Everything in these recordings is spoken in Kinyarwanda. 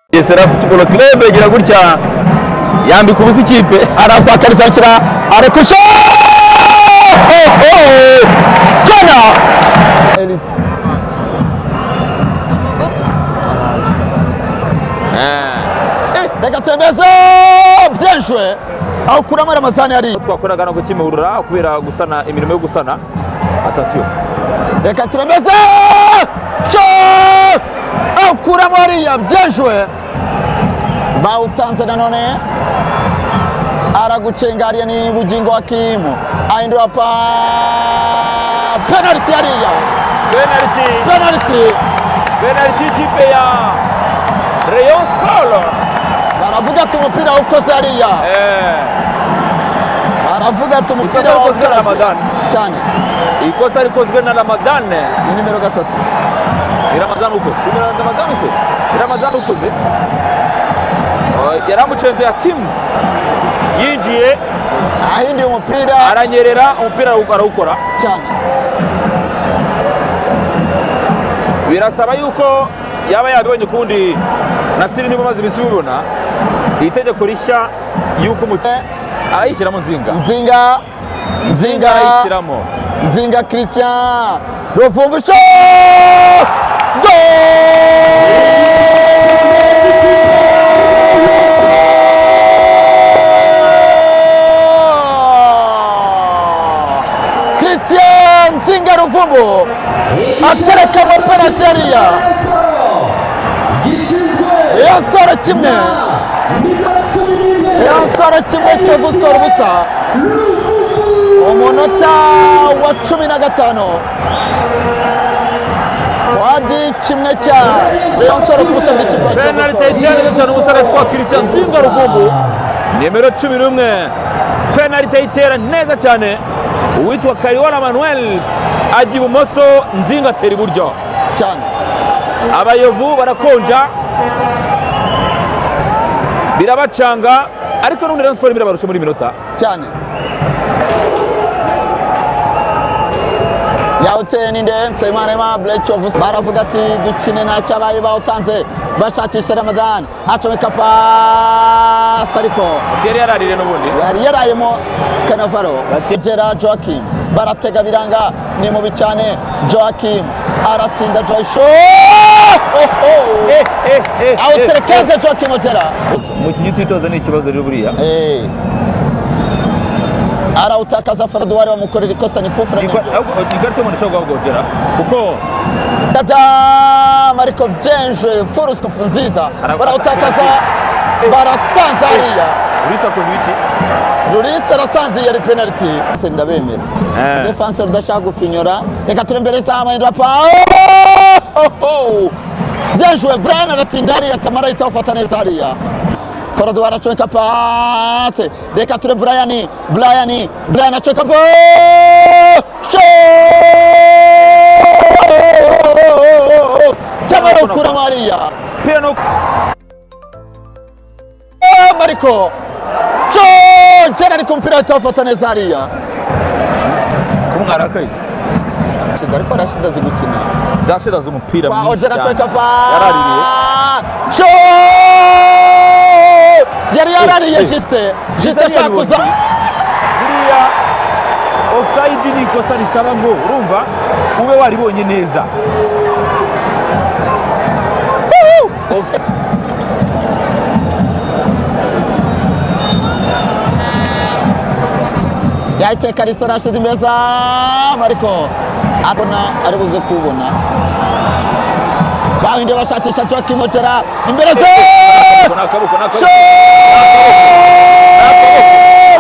Bugesera Football Club igira gutya yambika ubusa ikipe arakwakariza kira arakusha kona reka tembeze byeshwe aho kuramo ariya masahani yari twakoraga no gukimurura kubera gusana imirimo yo gusana atasiyo reka turemeze sho aho kuramo hariya byeshwe bawutanze nanone aragucenga hariya ni bugingo wa kimu ahindura pa penaliti hariya penaliti penaliti penaliti ikipe ya Rayon Sport baravuga ati umupira ukoze hariya eh baravuga ati umupira Ikosa wakozwe na wawukoze Ramadan. cyane ikosa rikozwe na Ramadan ni nimero gatatu ni Ramadan ukoze si Ramadan se ni Ramadan ukoze Oh, yaramucenze Hakim yinjiye ahinduye umupira aranyerera umupira arawukora cyane birasaba yuko yaba yabibonye ukundi nasiri niba umaze iminsi ubibona iri tegeko rishya y'uko umukinnyi arayishyiramo nzinga nzinga nzinga arayishyiramo nzinga christian ruvumbusho go christian nzinga ruvumbu atereka muri penaliti hariya rayon siporo kimwe rayon siporo kimwe kiyovu siporo ubusa umunota wa cumi na gatanu wadi kimwe cya rayon siporo ku busa bw'ikigo penalite iteretse cyane umusore twakwiritse nzinga rugumbu nimero cumi n'umwe penalite itera neza cyane uwitwa kayiwara manuel ajya ibumoso nzinga atera iburyo cyane abayovu barakonja birabacanga ariko n'ubundi rayon siporo birabarusha muri iyi minota cyane yawuteye ni ndense imarema bureki ofu baravuga ati dukine nta cyabaye bawutanze bashakisha ramadani acomeka pasi ariko yari yararire n'ubundi yari yarayemo kanavaro bagera joakim baratega biranga ni mubi cyane joakim aratinda joyisho Eh, eh, eh, eh. awuterekeze joakim otera mu kinyi twitoza ni ikibazo rero buriya Eh. arawutakaza farado wari wamukorera ikosa ni kufura Igwa- ahubwo- ikarita y'umuntu ishobora guhagogera kuko Tadam! ariko byenje furu supu nziza Arawutaka- barawutakaza Eh. barasanza hariya urisakuza ibiki rurisa arasanziye ari penaliti Se ndabemera Eh. defanse rudashaka gufinyura reka turi imbere isaha amahindura pa byejuwe brian aratinda hariya tamara ahita awufata neza hariya forado aracomeka pase reka ture brian brian brian acomeka bo tamara ukuramo hariya pira no mariko jana ari ku mupira ahita awufata neza hariya kumwarakaye shida ariko arashida azi gukina zashira z'umupira kwa mwinshi ojera cyane. teka pa yaraririye sho yari yarariye Eh, eh. jise jise Jise ashaka yari kuza buriya ofusayidi ni ikosa risaba ngo urumva ube waribonye neza Off- yayiteka risa arashize imeza ariko abona ari buze kubona bahinde bashakisha Joakim Otera imbere ze ni akaboko ni akaboko sho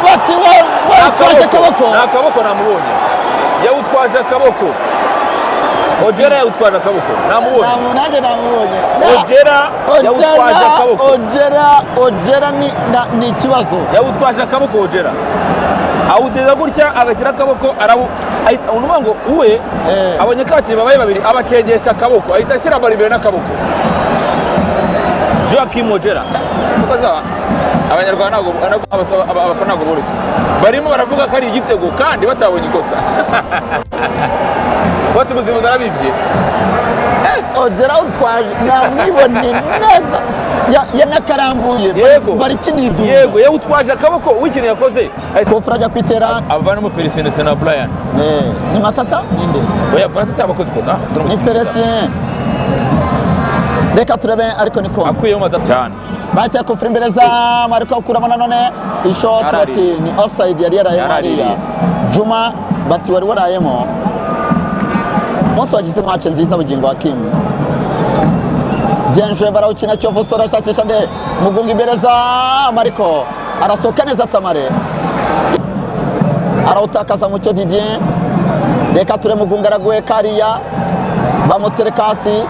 bati wa Ni watwaje akaboko ni akaboko namubonye yawutwaje akaboko ojera yawutwaje akaboko namubonye Ntamu- nanjye namubonye Na- ojera yawutwaje Ojera, akaboko Ojera, Ojera ni, na, ni ikibazo. yawutwaje akaboko ojera awuteza gutya agashyira akaboko arawu ahita- unuvuga ngo uwe Eh. abonye kakinnyi babaye babiri abacengesha akaboko ahita ashyira maribere n'akaboko joakim ojera Kuko za- abanyarwanda ntabwo ntabwo- aba- aba- abafana ntabwo boroshye barimo baravuga ko ari igitego kandi batabonye ikosa bote muzimu zarabibye ogera utwaje namwibone neza Ya- yanakarambuye yego bari kiniduza yego yewe utwaje akaboko w'ikintu yakoze ahita kofura ajya kwitera avanamo felicien ndetse na brian Eh, ni matata ninde oya brian atabakoze koza ni felicien reka turebe ariko ni kongo akuyeho matata cyane bateye kofura imbere zamu ariko bakuramo nanone ishoti Yarariye. bati ni offside yari yarayemo Yarariye. hariya juma bati wari warayemo umunsi wagize match nziza bugingo wa kimu genje barawukina kiyovu sitoro ashakisha nde mugunga imbere zamu ariko arasohoka neza tamare arawutakaza mucyo didier reka ture mugunga araguye kariya bamutereka hasi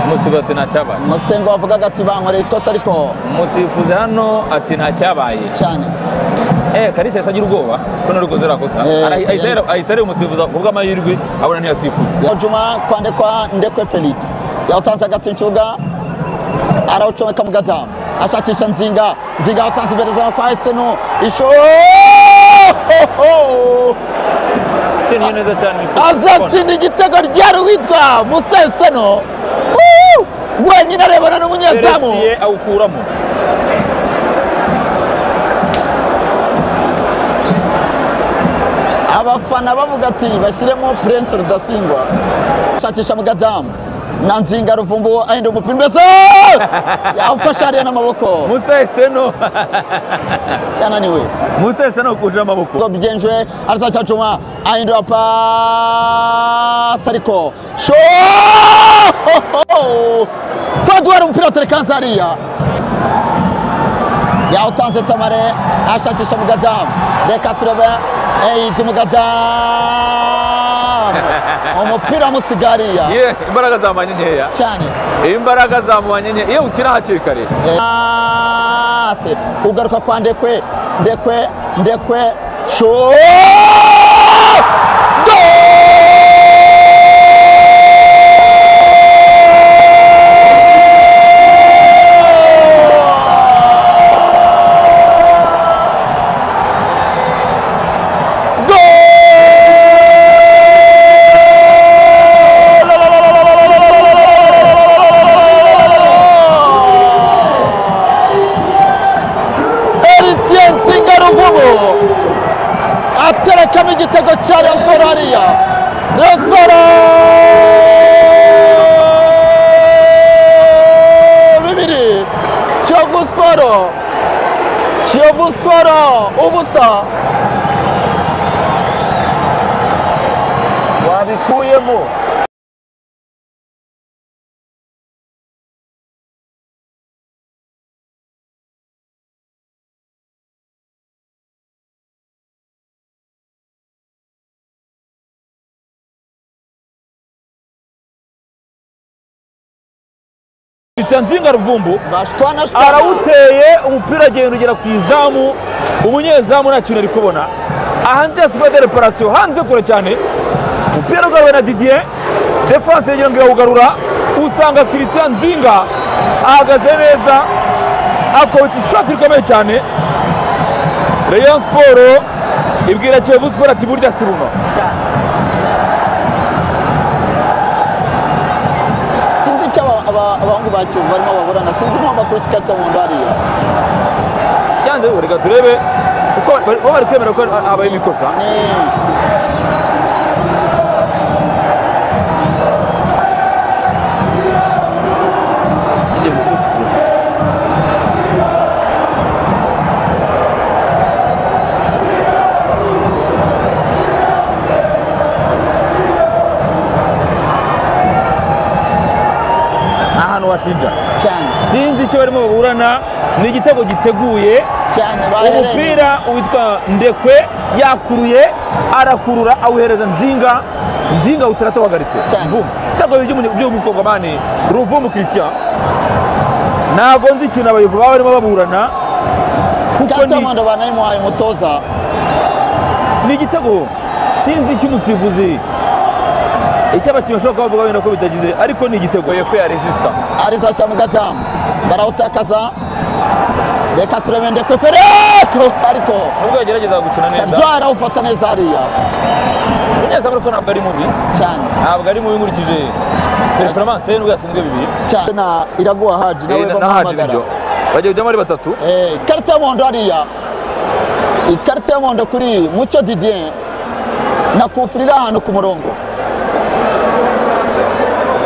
umusifuzi ati ntacyabaye musengo wavugaga ati bankoreye ikosa ariko umusifuzi hano ati ntacyabaye cyane eh kalisa yahise agira ubwoba ko narukoze rakosa Eh, Ara- ahise ahera- ahise areba umusifuzi ku bw'amahirwe abona ntiyasifuye juma kwandikwa ndekwe felix yawutanze hagati mu kibuga arawucomeka mu gazamu ashakisha nzinga nzinga yawutanze imbere zawe kwa esenu isho seniye neza cyane mu ikosa. azatsinda igitego ryari witwa musa esenu Woo! wenyine arebana n'umunyezamu Felicien awukuramo abafana bavuga ati bashyiremo prince rudasingwa shakisha mugadamu na nzinga ruvumbu ahinda umupira mbese yawufashe hariya n'amaboko musa eseno yananiwe musa eseno kuje amaboko ngo byenjwe azaca juma ahindura pasi ariko sho faduwari umupira waterekanze hariya yawutanze tamare ashakisha mugadamu reka turebe eyidi mugadamu umupira wamusiga hariya ye imbaraga zamubanye nkeya cyane imbaraga zamubanye nkeya iyo ukina hakiri kare Ase ugaruka kwa ndekwe ndekwe ndekwe sho Eritien Nsingaruvubu aterekamo igitego cya Rayon Sport hariya Rayon Sport bibiri Kiyovu Sport Kiyovu Sport ubusa wabikuyemo felicien nzinga ruvumbu bashwana shwana. arawuteye umupira agenda ugera ku izamu umunyezamu nta kintu ari kubona hanze ya supa de reparasiyo hanze kure cyane umupira ugaruwe na didier defanse yegera ngo irawugarura usanga kiritsa nzinga ahagaze neza akubita ishoti rikomeye cyane rayon siporo ibwira kiyovu siporo ati burya si runo sinzi icyo aba- aba- abahungu ba Kiyovu barimo baburana sinzi n'uwo bakubise ikarita y'umuhondo hariya yanze we, reka turebe uko bari- bo bari kwemera ko habaye imikosa Eh. ni ahantu washinja cyane sinzi icyo barimo baburana ni igitego giteguye cyane bahereye umupira witwa ndekwe yakuruye arakurura awuhereza nzinga nzinga utarata wahagaritse Cyane. mvumu cyangwa by'umukongomani ruvumu kiritiya ntabwo nzi ikintu abayovu baba barimo baburana kuko kata ni y'umuhondo banayimuhaye umutoza ni igitego sinzi icy'umusifuzi icy'abakinnyi bashobora kuba bavuga wenda ko bitagize ariko ni igitego yepfo ya resisita ariza cya mugatamu barawutakaza reka turebe ndekwe fereko ariko nubwo yagerageza gukina neza karyohera awufata neza hariya neza ariko ntabwo ari mubi cyane ntabwo ari mubi nkurikije pereferemanse ye nubwo yatsinzwe bibiri cyane na iraguha haji nawe Eh, na Hadji bamuhamagara nibyo bagiye kujyamo ari batatu Eh, ikarita y'umuhondo hariya ikarita y'umuhondo kuri mucyo didier na kufurira ahantu ku murongo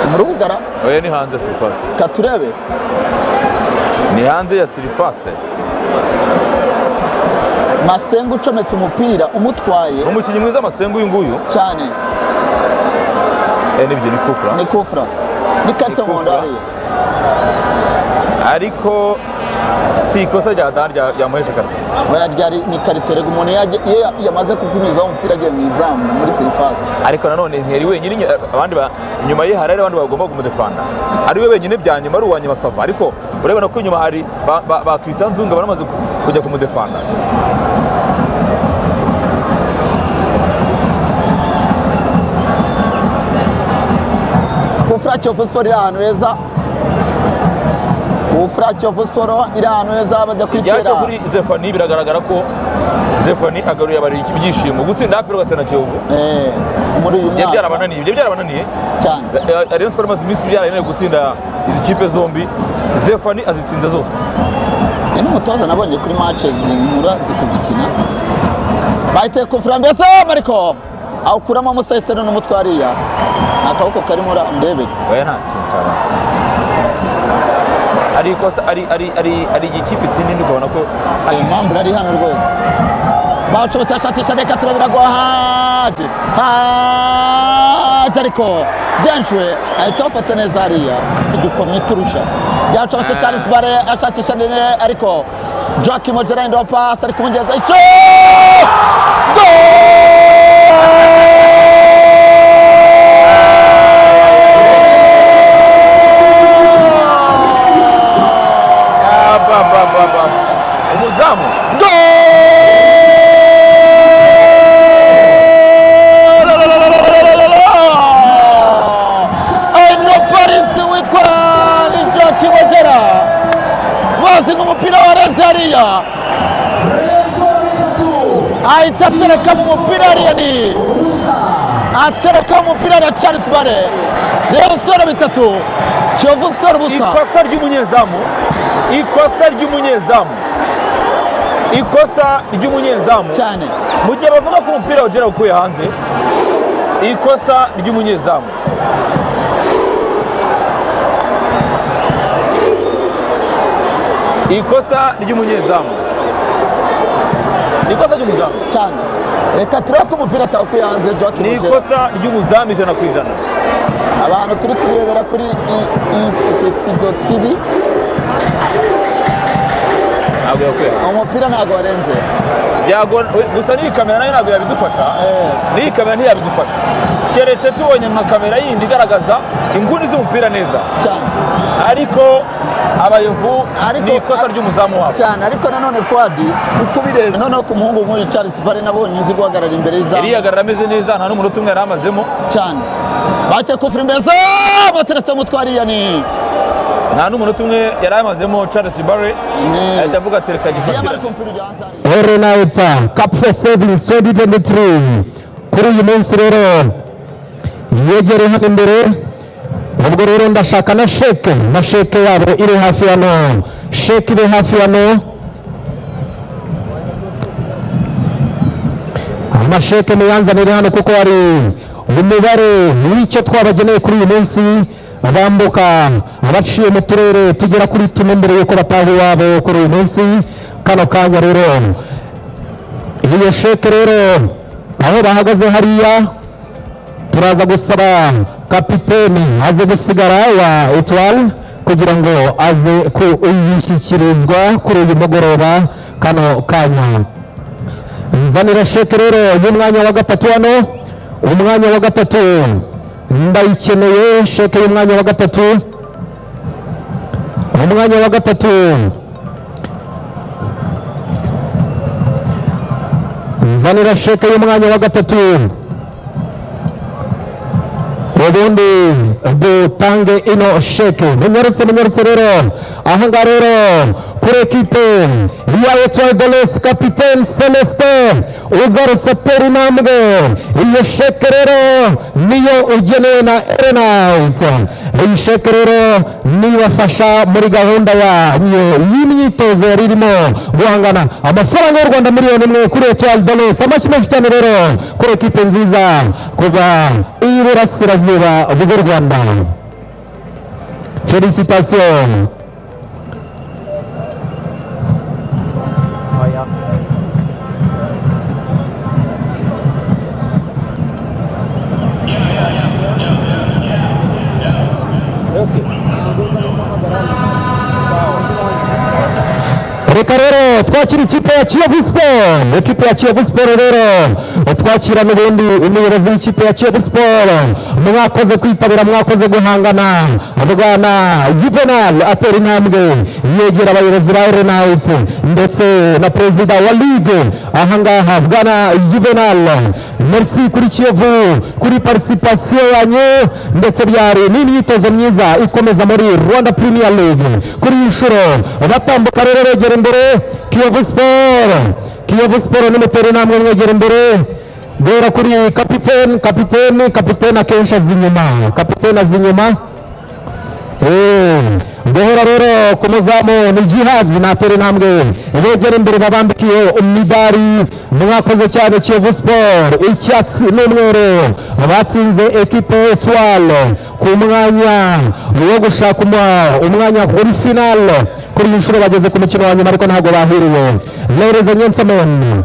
si mu rubugara oya ni hanze ya sirifase ka turebe ni hanze ya sirifase masenga ucometse umupira umutwaye ni umukinnyi mwiza amasenga uyu nguyu cyane Eh, nibyo ni kufura ni kufura ni ikarita Ni y'umuhondo kufra. hariya ariko si ikosa rya dan rya- ryamuhesha ikarita oya ryari ni ikarita rega umuntu yaje- iyo ya- yamaze kukunyuzaho umupira agiye mu izamu muri sirifasi ariko nanone ntiyari wenyine inya- abandi ba- inyuma ye hari abandi bagomba kumudefanda ari we wenyine bya nyuma ari uwa nyuma sava ariko urabona ko inyuma hari ba- ba- ba Christian Nzunga bari bamaze ku- kujya kumudefanda kufura kiyovu siporo iri ahantu heza kufura kiyovu siporo iri ahantu heza bajya kwitera ryacyo kuri Zephanie biragaragara ko Zephanie agaruriye abaririye ibyishimo gutsinda hapiro gasa na Kiyovu Eh, muri uyu byari mwaka byarabananiye ibyo byarabananiye cyane Eh, Rayon Sports imaze iminsi byarayeneye gutsinda izi kipe zombi Zephanie azitsinze zose ni n'umutoza nabonye kuri mace zinkura zikuzikina bayiteye kufura mbese mariko awukuramo musesero n'umutwe hariya ni akaboko karimo urandebera oya nta kintu cyaba ari ikosa ari ari ari ari ikipe itsinda indi ukabona ko ayo mpamvu ari hano rwose bacometse ashakisha reka turabira gwa haje haje ariko genshwe ahita bafata neza hariya idukomye turusha byacometse charles bare ashakisha nene ariko joaki mogerani wa pasi ari kumugeza icyo Ah, ba, ba, ba, ba. umuzamu Umupolisi witwa Lidio Kibogera bazi nk'umupira wa Rezariya ahita atereka mu mupira hariya ni atereka mu mupira hariya Charles Bare rero sitoro bitatu Kiyovu sitoro ubusa ikosa ry'umunyezamu ikosa ry'umunyezamu ikosa ry'umunyezamu cyane mu gihe bavuga ko umupira wagera ukuye hanze ikosa ry'umunyezamu ikosa ry'umunyezamu ikosa ry'umuzamu cyane reka turebe ko umupira atawukuye hanze Joakim ni Mugera ikosa ry'umuzamu ijana ku ijana abantu turi kurebera kuri isifekido tivi ntabwo yakwiye hanze umupira ntabwo warenze Byago- we- gusa n'iyi kamera nayo ntabwo yabidufasha Eh. n'iyi kamera ntiyabidufasha keretse tubonye nka kamera yindi igaragaza inguni z'umupira neza cyane ariko abayovu Ariko- ni ikosa ry'umuzamu wabo cyane ariko nanone fuadi uko ubireba noneho ku muhungu nk'uyu Charles Bare nabonye uzi guhagarara imbere y'izamu iriyagarara ameze neza nta n'umunota umwe yari amazemo cyane bate kufura imbere bateretse umutwe hariya ni nta n'umunota umwe yari amazemo charles barre Mm. ahita avuga ati reka yamara gifatira kumpira ujya hanze hariya Herenayitsa Kapfe Savings 2023 kuri uyu munsi rero yegereye hano imbere ubwo rero ndashaka na sheke na sheke yabo iri hafi hano sheke iri hafi hano amasheke muyanzanire hano kuko hari umubare w'icyo twabageneye kuri uyu munsi bambuka abaciye mu turere tugera kuri tune mbere y'uko bataha iwabo kuri uyu munsi kano kanya rero iyo sheke rero aho bahagaze hariya turaza gusaba kapiteni aze gusigara wa etwari kugira ngo aze kuyishyikirizwa kuri uyu mugoroba kano kanya Zanira sheke rero y'umwanya wa gatatu hano umwanya wa gatatu ndayikeneye sheke y'umwanya wa gatatu umwanya wa gatatu nzanira sheke y'umwanya wa gatatu ubundi dutange ino sheke munyarutse munyarutse rero ahangaha rero kuri ekipe ya etiyo dolesi kapitene selesite ugarutse atera intambwe iyi sheke rero niyo ugenewe na erenawuti iyi sheke rero nibafasha muri gahunda yanyu y'imyitozo yari irimo guhangana amafaranga y'u rwanda miliyoni imwe kuri etiyo dolesi amashyi menshi cyane rero kuri ekipe nziza kuva iburasirazuba bw'u rwanda felicitations reka rero twakira ikipe ya kiyovu siporo ikipe ya kiyovu siporo rero twakira n'ubundi umuyobozi w'ikipe ya kiyovu siporo mwakoze kwitabira mwakoze guhangana bwana juvenal atera intambwe yegera abayobozi ba erenawuti ndetse na perezida wa ligue ahangaha bwana juvenal merci kuri kiyovu kuri participation yanyu ndetse byari n'imyitozo myiza ikomeza muri rwanda premier league kuri iyi nshuro batambuka rero begera imbere kiyovu siporo kiyovu siporo nimutera intambwe mwegera imbere guhera kuri kapitene kapitene kapitene akenshi aza inyuma kapitene aza inyuma Eh, guhera rero ku muzamu ni jihadi natera intambwe begera imbere babambikiye umidari mwakoze cyane kiyovu siporo icyatsi n'umweru batsinze ekipe etuwalo ku mwanya wo gushaka umu- umwanya kuri finale kuri iyi nshuro bageze ku mukino wa nyuma ariko ntabwo bahiriwe lereza nyensemoni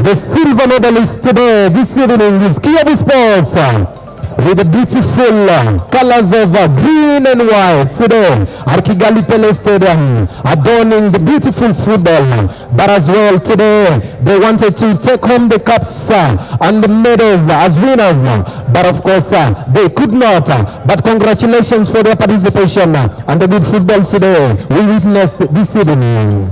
The silver medalist today, this evening, is Kiev Sports uh, with the beautiful uh, colors of uh, green and white today at Kigali Pele Stadium, adorning the beautiful football. But as well today, they wanted to take home the cups uh, and the medals as winners. But of course, uh, they could not. But congratulations for their participation uh, and the good football today we witnessed this evening.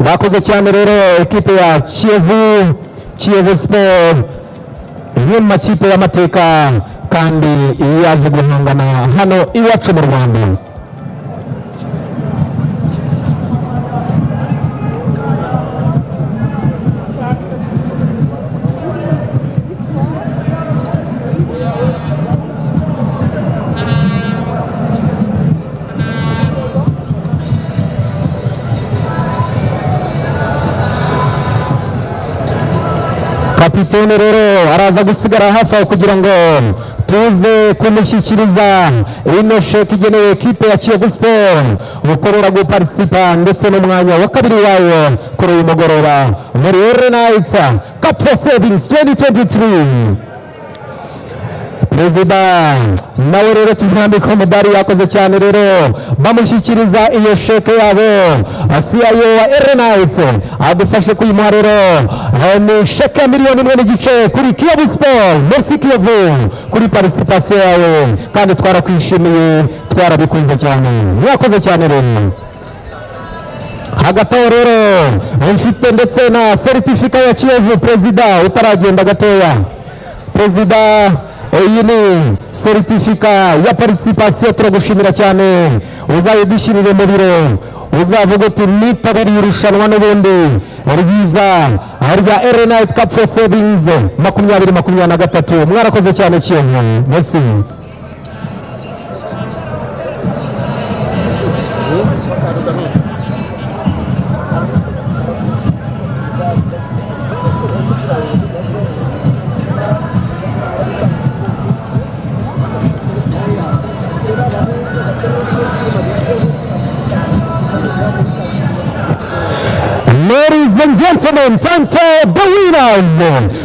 bakoze cyane rero ekipe ya kiyovu kiyovu siporo imwe mu makipe y'amateka kandi yaje guhangana hano iwacu mu rwanda kapitene rero araza gusigara hafi aho kugira ngo tuze kumushyikiriza ino sheke igenewe ekipe ya kiyovu siporo gukorera guparisipa ndetse n'umwanya wa kabiri wayo kuri uyu mugoroba muri erenayitsa kapu sevingi tuwenti tuwenti perezida nawe rero tumwambika umudari yakoze cyane rero bamushyikiriza iyo sheke yabo siyayo wa erenayitse agufashe kuyimuha rero Eh, ni sheke ya miliyoni imwe n'igice kuri kiyovu siporo merisi kiyovu kuri participation yawe kandi twarakwishimiye twarabikunze cyane mwakoze cyane rero hagati aho rero mfite ndetse na seritifika ya kiyovu perezida utaragenda gatoya perezida iyi ni seritifika ya participation turagushimira cyane uzayidushyirire mu biro uzavuga uti nitabiriye irushanwa n'ubundi ryiza rya erenayiti kapu fo sevingizi makumyabiri makumyabiri na gatatu mwarakoze cyane kiyovu mbese Ladies and gentlemen, time for the winners.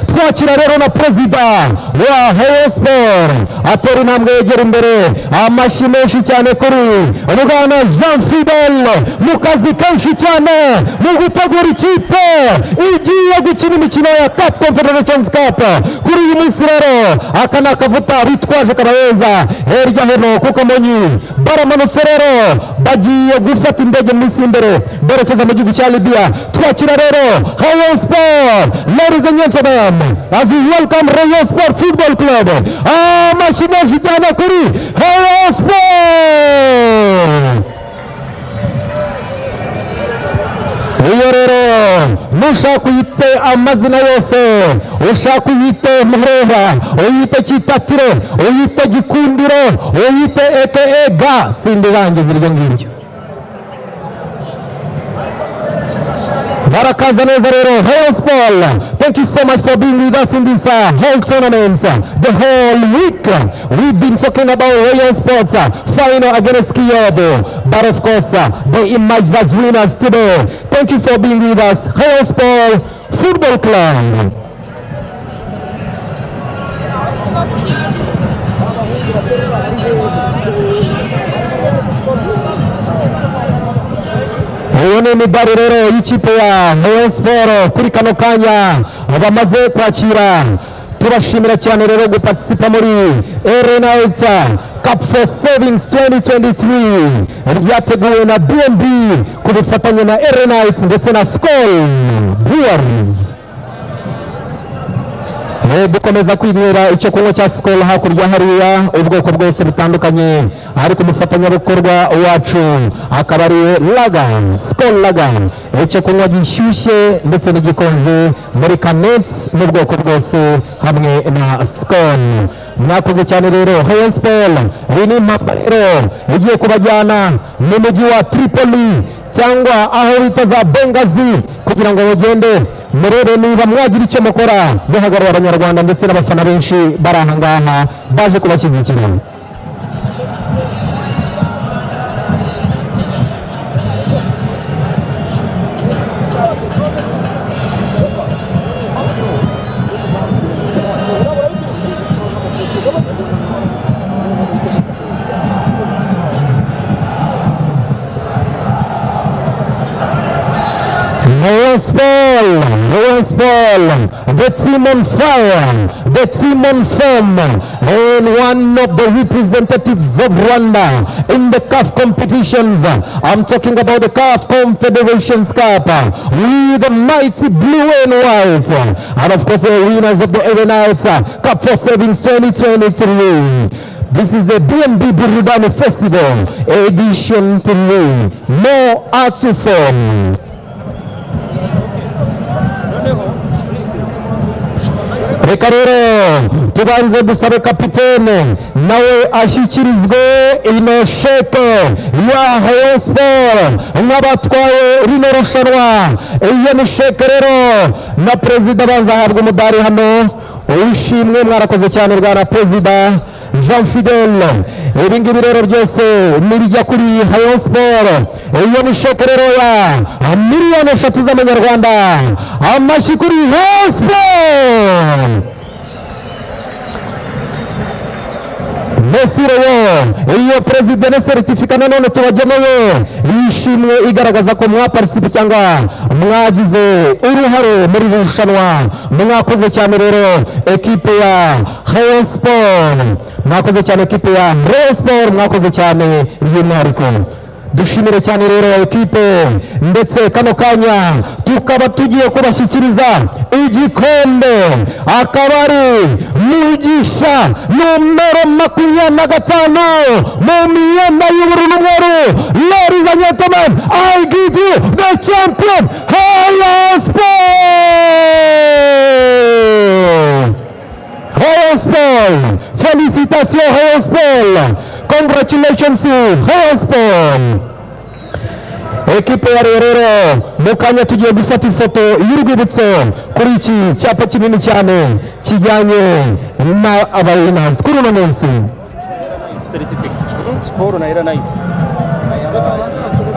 Twakira rero na perezida wa Rayon Sports atera intambwe yegera imbere amashyi menshi cyane kuri Bwana Jean Fidel mu kazi kenshi cyane mu gutegura ikipe igiye gukina imikino ya CAF Confederations Cup kuri uyu munsi rero aka ni akavuta bitwaje karabeza hirya hino kuko monyi baramanutse rero bagiye gufata indege mu minsi y'imbere berekeza mu gihugu cya Libya twakira rero Rayon Sport ladies and gentlemen as we welcome Rayon Sport Football Club amashyi menshi cyane kuri Rayon Sport ushaka uyite amazina yose ushaka uyite muhorera uyite kitatiro uyite gikundiro uyite eke ega sindirangiza iryo ngiryo Barakaza Nazarero, Hellspol. Thank you so much for being with us in this uh, whole tournament, uh, the whole week. Uh, We've been talking about Royal Sports uh, final against Kyoto, but of course, uh, they emerged as winners today. Thank you for being with us, Hellspol Football Club. uwo ni imidari rero y'ikipe ya Rayon Sport kuri kano kanya bamaze kwakira turashimira cyane rero guparticipa muri RNIT Cup for Savings 2023 ryateguwe na BNB ku bufatanye na RNIT ndetse na Skol Brewers Eh, dukomeza kwinywera icyo kunywa cya sikoro hakurya hariya ubwoko bwose butandukanye ariko umufatanyabikorwa wacu akaba ari lagani sikoro lagani icyo kunywa gishyushye ndetse n'igikonje muri kanetsi n'ubwoko bwose hamwe na sikoro mwakoze cyane rero heyo siporo iyi ni impamba rero igiye kubajyana mu mujyi wa tripoli cyangwa aho bita za bengazi kugira ngo bagende murebe niba mwagira icyo mukora muhagarara abanyarwanda ndetse n'abafana benshi bari aha ngaha baje kubashyigikira Royals Ball, Royals Ball, the team on fire, the team on form, and one of the representatives of Rwanda in the CAF competitions. I'm talking about the CAF Confederations Cup with the mighty blue and white, and of course the winners of the Aeronauts Cup for Savings 2023. This is the BNB Burudani Festival, edition 3. More art to form. reka rero tubanze dusabe kapitene nawe ashyikirizwe ino sheke ya heyo siporo nk'abatwaye rino rushanwa iyo ni sheke rero na perezida abanza ahabwa umudari hano uwishimwe mwarakoze cyane bwana perezida jean fidele ibi ngibi rero byose nibijya kuri hayo siporo iyo ni sheke rero ya miliyoni eshatu z'amanyarwanda amashyi kuri hayo siporo Messi rero iyo perezida na seritifika nanone tubageneye yishimwe igaragaza ko mwaparisipe cyangwa mwagize uruhare muri iri rushanwa mwakoze cyane rero ekipe ya Rayon Sport mwakoze cyane ekipe ya Rayon Sport mwakoze cyane by'umwihariko dushimire cyane rero ekipe ndetse kano kanya tukaba tugiye kubashyikiriza igikombe akaba ari mugisha nomero makumyabiri na gatanu mu myenda y'ubururu n'umweru ladies and gentlemen i give you the champion Halas Sport Hellspell! Félicitations Hellspell! Congratulations to Hellspell! ekipe ya rero mu kanya tugiye gufata ifoto y'urwibutso kuri iki cyapa kinini cyane kijyanye na abayinazi kuri uno munsi seritifika sikoro na eranayiti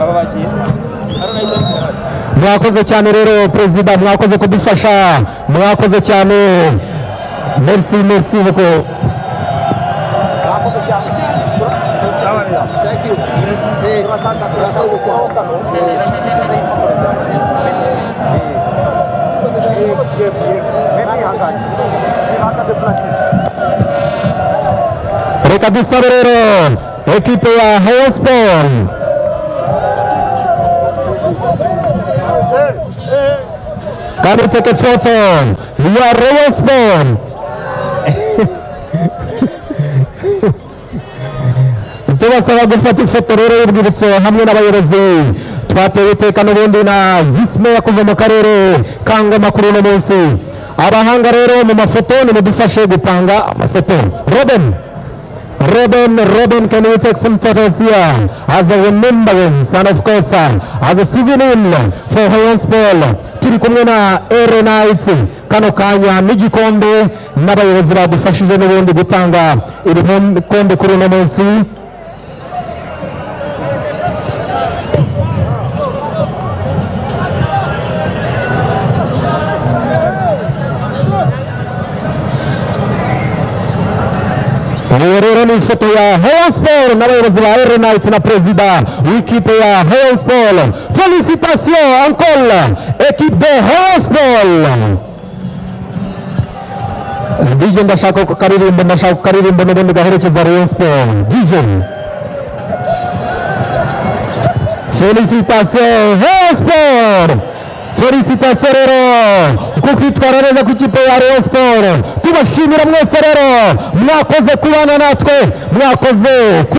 aba bagiye eranayiti ariko bahari mwakoze cyane rero perezida mwakoze kudufasha mwakoze cyane merci merci beaucoup reka dusabe rero ekipe ya heyosiporo kandi teke foto ya reyosiporo tubasaba gufata ifoto rero y'urwibutso hamwe n'abayobozi twatewe iteka n'ubundi na visi meya kuva mu karere ka ngoma kuri uno munsi abahanga rero mu mafoto nimudufashe gupanga amafoto robin Robin, Robin, can you take some photos here as a remembrance and of course uh, as a souvenir for Rayon Sport. Turi kumwe na Erenite kano kanya n'igikombe n'abayobozi badufashije n'ubundi gutanga ibikombe kuri uno munsi. Ubu rero ni ifoto ya Rayon Sport n'abayobozi ba Erenite na perezida w'ikipe ya Rayon Sport. Félicitations encore équipe de Rayon Sport. DJ ndashaka ko karirimba ndashaka ko karirimba n'ubundi gaherekeza Rayon Sport. DJ Félicitations Rayon Sport. Félicitations rero ku kwitwara neza ku ikipe ya Rayon Sport. Tubashimira mwese rero mwakoze kubana natwe mwakoze ku-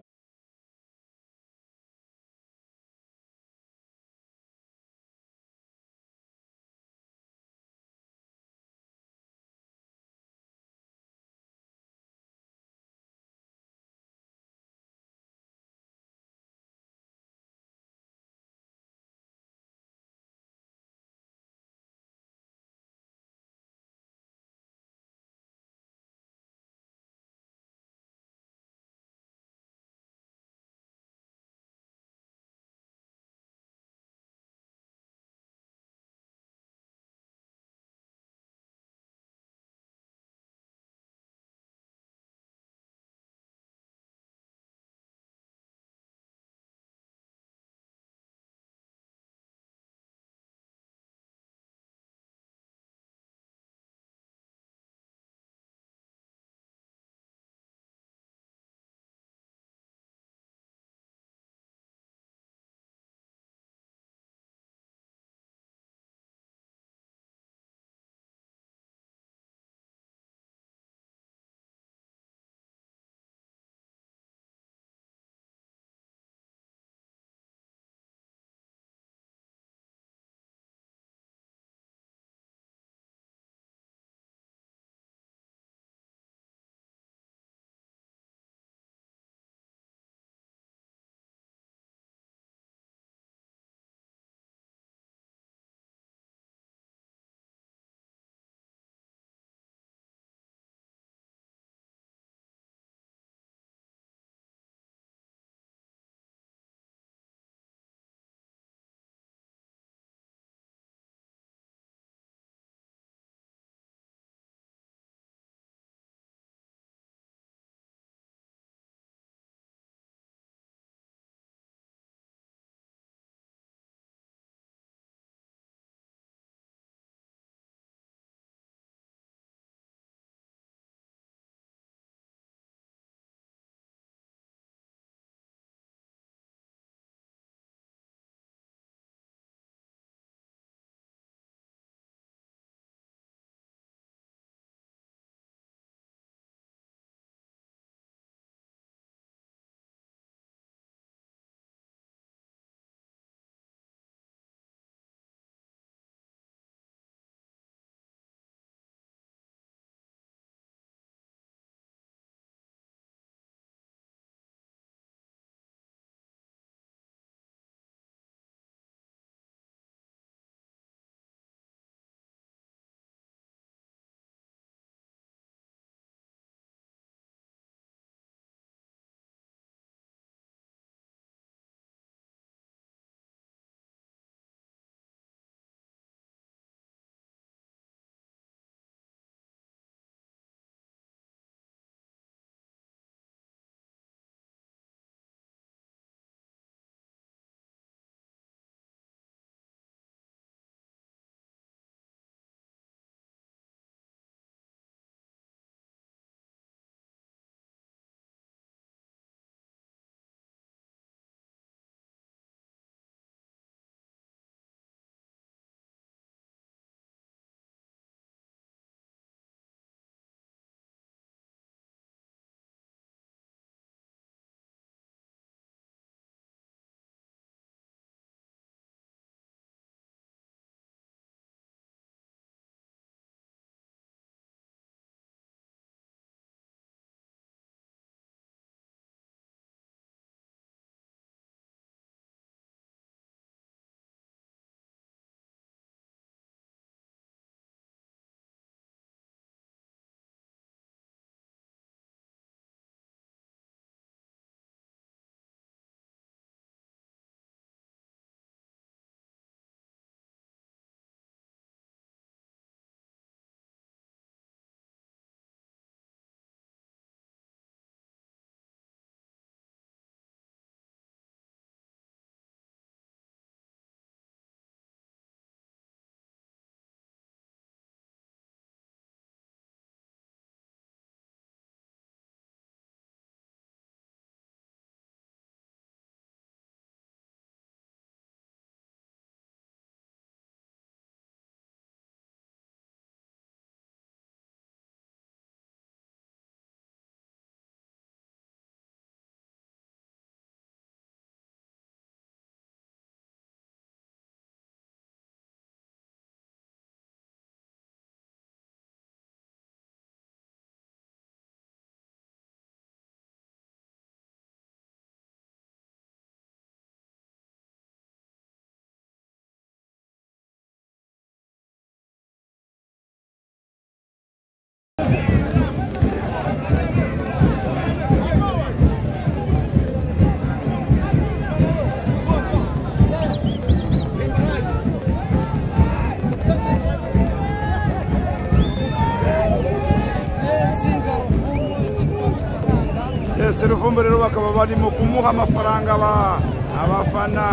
seruvumbu rero bakaba barimo kumuha amafaranga aba- abafana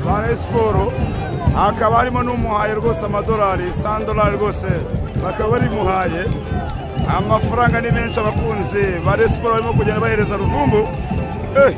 ba Rayon siporo hakaba harimo n'umuhaye rwose amadolari sandolari rwose bakaba barimuhaye amafaranga ni menshi abakunzi ba Rayon siporo barimo kugenda bahereza ruvumbu Eh!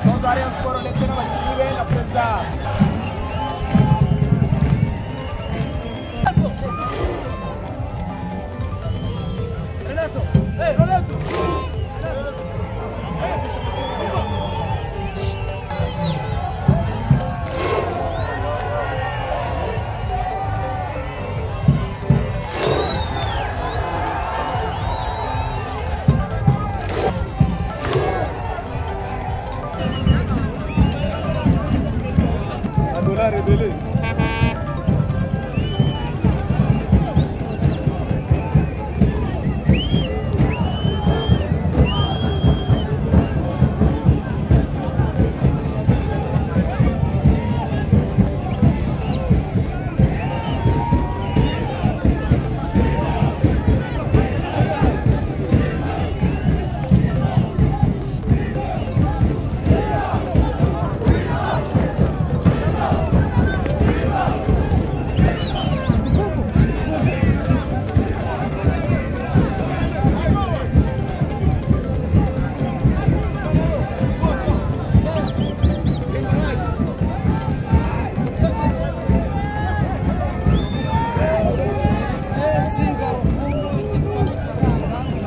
umutoza wa Rayon Sport ndetse n'abakinnyi be na perezida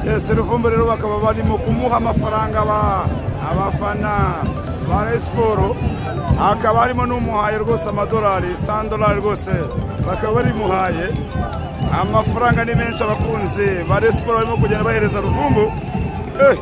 Yes, Ruvumbu rero bakaba barimo kumuha amafaranga aba- abafana ba Rayon siporo hakaba harimo n'umuhaye rwose amadolari sandolari rwose bakaba barimuhaye amafaranga ni menshi abakunzi ba Rayon siporo barimo kugenda bahereza Ruvumbu Eh!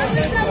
Thank you.